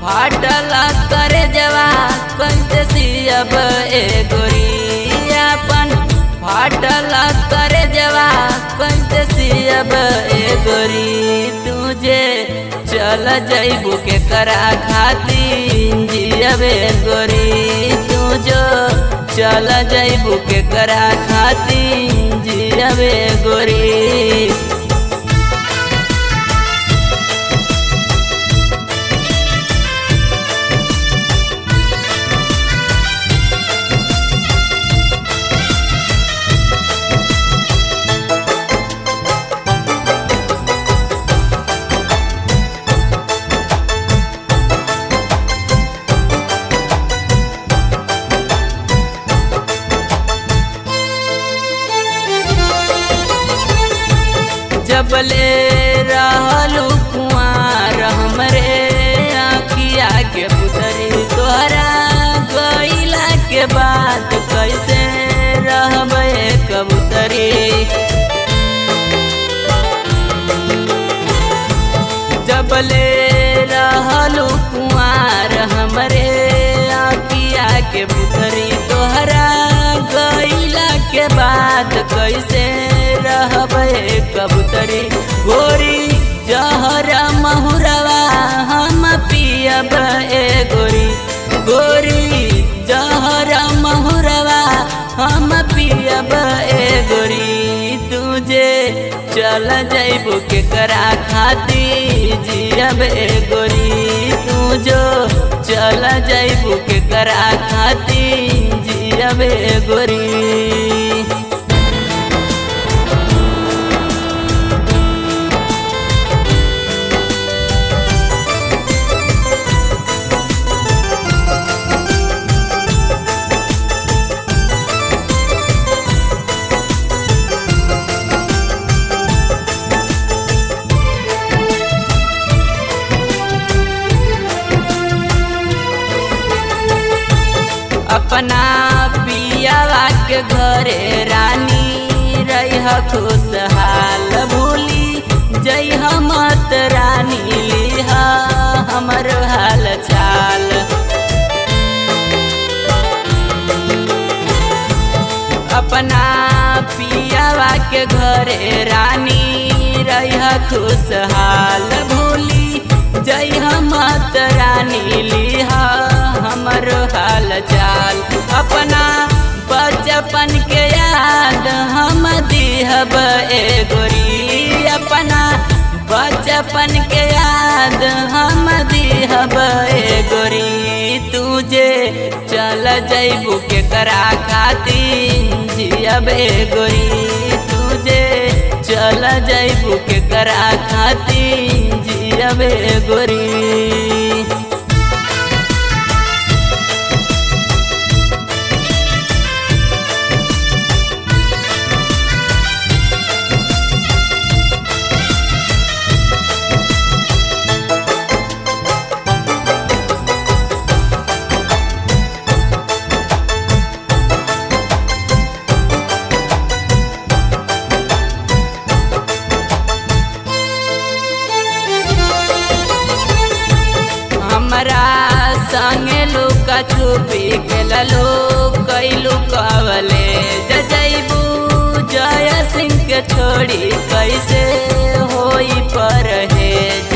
फाटल करे जवा कैसे सियब ए गोरी अपन फाटल करे जवा कैसे सियब ए गोरी तुझे चल जैबू के करा खाती जियब ए गोरी तुझो चल जैबू के करा खाती जियब ए गोरी जबले रहलू कुआर हमरे आखिया के पुतरी तोहरा गईला के बाद कैसे रहबे कबूतरी जबले रहलू कुआर हमरे आखिया के पुतरी तोहरा गईला के बाद कैसे रहबे कबूतरी गोरी जहरा महुरवा हम पियब ए गोरी गोरी जहरा महुरवा हम पियब ए गोरी तुझे चल जैबू के करा खाती जियब ए गोरी तुझो चल जैबू के करा खाती जियब ए गोरी अपना पियावा के घरे रानी रह खुशहाल भूली जय मत रानी लिहा हमर हाल चाल अपना पियावा के घरे रानी रह खुशहाल भूली जय मत रानी लिहा हमर हाल चाल अपना बचपन के याद हम दिहब ए गोरी अपना बचपन के याद हम दिहब ए गोरी तुझे चल जैबू के करा खाती जियब ए गोरी तुझे चल जैबू के करा खाती जियब ए गोरी हमरा संगे लुका छुपी खेललो कैलू कवले जजैबू जय सिंह के छोड़ी कैसे होई परहेज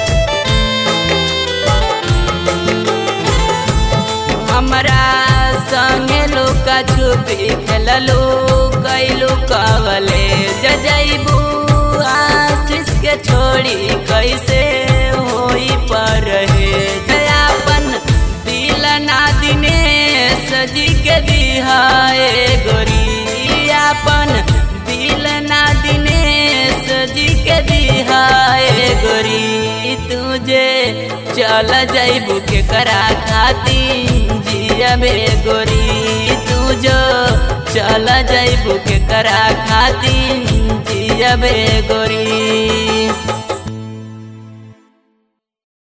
हमरा संगे लुका छुपी खेललो कैलू कवले जजैबू आशीष के छोड़ी कैसे होई परहेज अपन दिल ना दिनेश जी के दिहाए गोरी अपन दिल ना दिनेश जी के दिहाए गोरी तुझे चल जैबू के करा खाती जियबे गोरी तुझो चल जैबू के करा खाती जियबे गोरी